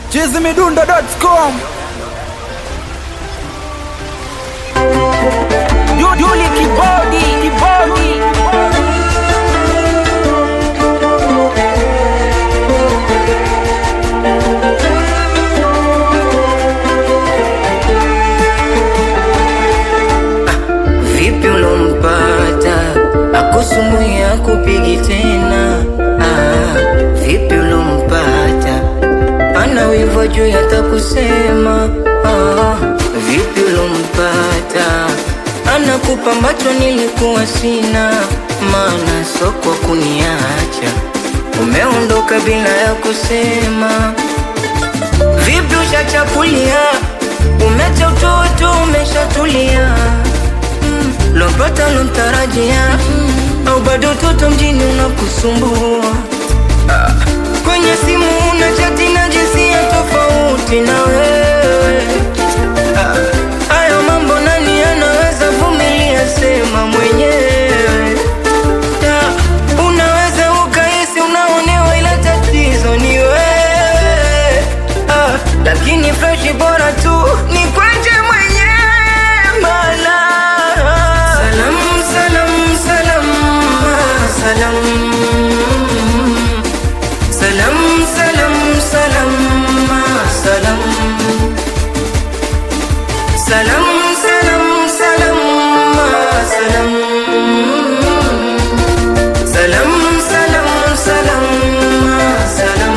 chizimidundo.com Yuli kibodi kibodi Vipi ulompata akusumbui akupigi tena? Ah, vipi ulompata ana wivu juu yatakusema? Ah, vipi ulompata anakupa ambacho nilikuwa sina, maana sokwa kuniacha umeondoka bila ya kusema. Vipi ushachakulia, umecha utoto, umeshatulia mm. Lompata lomtarajia mm. Au bado toto mjini unakusumbua ah. Kwenye simu una chati na jinsia tofauti na wewe ah. Hayo mambo nani anaweza vumilia? Sema mwenyewe Ta, unaweza ukahisi unaonewa, ila tatizo ni wewe ah, lakini freshi bora tu ni kwenje mwenyewe mana salam salam salam ah, salam salam salam salam ah, salam salam salam salam ah, salam Salam, salam, salam, ah, salam.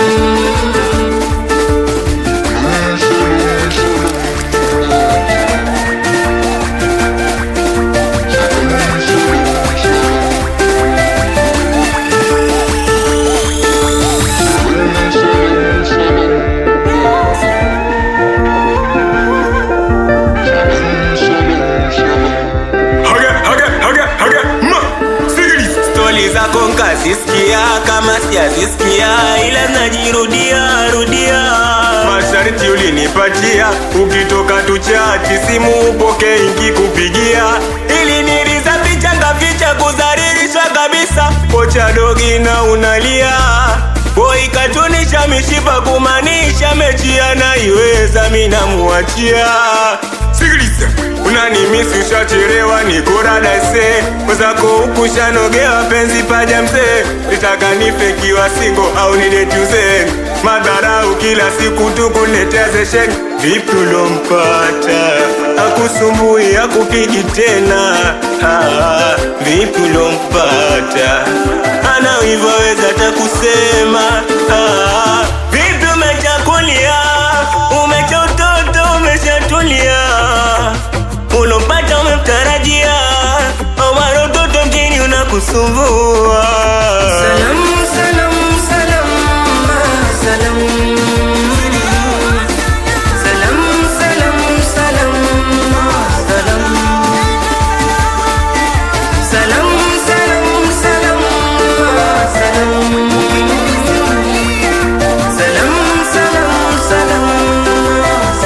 Haga, haga, haga, haga, ma, sikiliza. Stori zako nkazisikia kama sijazisikia ila najirudia rudia masharti ulinipatia ukitoka tuchati simu upoke ingi kupigia ili niliza picha ngaficha kudhalilisha kabisa kocha dogi na unalia Boy katunisha mishipa kumaanisha mechi anaiweza mina muachia Sikiliza unanimisi ushachelewa niko radase mwenzako huku shanogewa penzi paja mzee nitaka nifekiwa singo au nidetuze madharau kila siku tukuletea zesheni vipi ulompata akusumbui akupigi tena ah, vipi ulompata ana hivyo weza takusema ah, vipi umechakulia umecha utoto umeshatulia ulompata umemtarajia amara utoto mjini unakusumbua Salam, salam, salam, ah, salam. Salam, salam, salam, ah, salam. Salam, salam, salam, ah, salam. Salam, salam, salam, ah,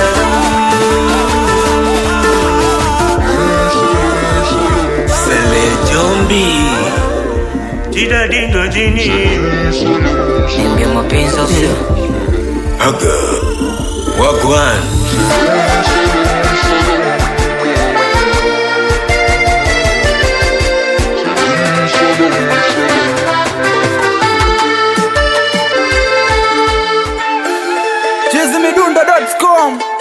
salam. Sele Jombi Tida dindo jini Niambie mapenzi au sio? Aga Wagwan chizimidundo.com